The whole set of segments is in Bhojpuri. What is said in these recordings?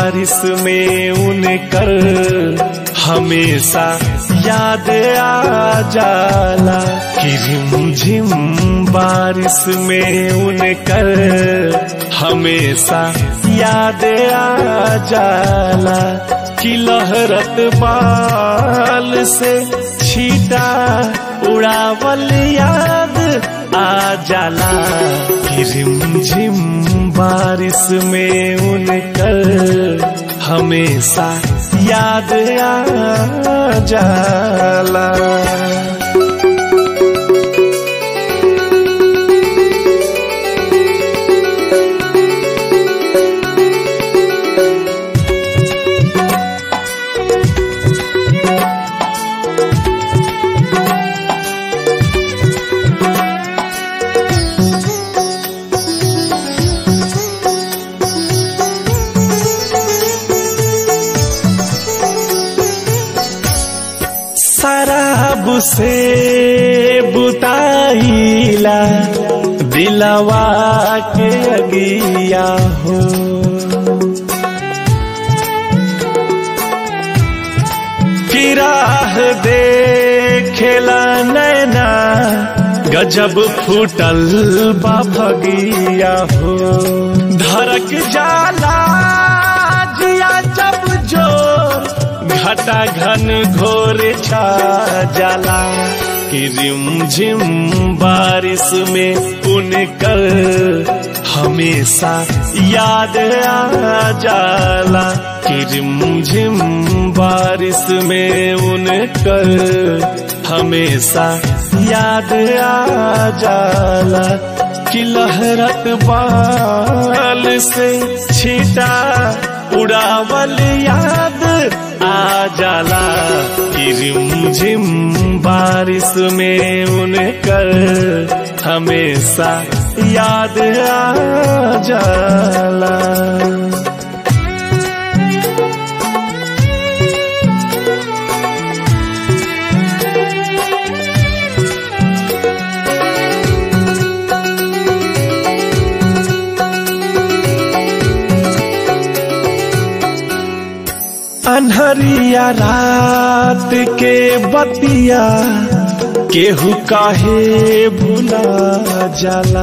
बारिश में उनकर हमेशा याद आ जाला कि रिम झिम बारिश में उनकर हमेशा याद आ जाला कि लहरत बाल से छीटा उड़ावल याद आ जाला कि रिम झिम बारिश में उनकर हमेशा याद आ जाला शराब से बुताईला दिलवा के अगिया हो किराह देखेला नैना गजब फूटल बा भगिया हो धड़क जाला जिया जब जोर घटा घन घोर छा जाला कि रिम झिम बारिश में उनकर हमेशा याद आ जाला कि रिम झिम बारिश में उनकर हमेशा याद आ जाला कि लहरत बाल से छीटा उड़ावल याद आ जाला कि रिम झिम बारिश में उनकर हमेशा याद आ जाला अनहरिया रात के बतिया केहू काहे भुला जाला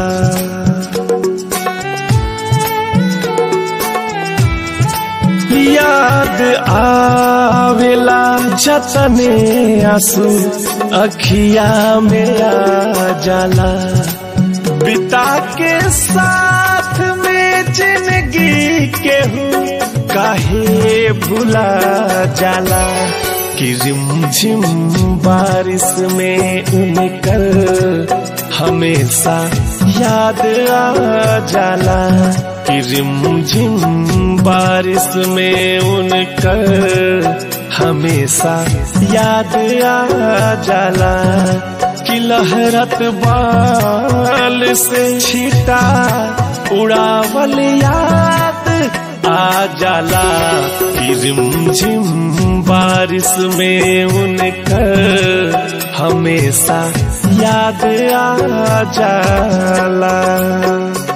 याद आवेला जतने आंसू अखिया में आ जाला बिता के साथ में जिंदगी केहू काहे भुला जाला कि रिम झिम बारिश में उनकर हमेशा याद आ जाला कि रिम झिम बारिश में उनकर हमेशा याद आ जाला कि लहरत बाल से छीटा उड़ावल याद आ जाला कि रिम झिम बारिश में उनकर हमेशा याद आ जाला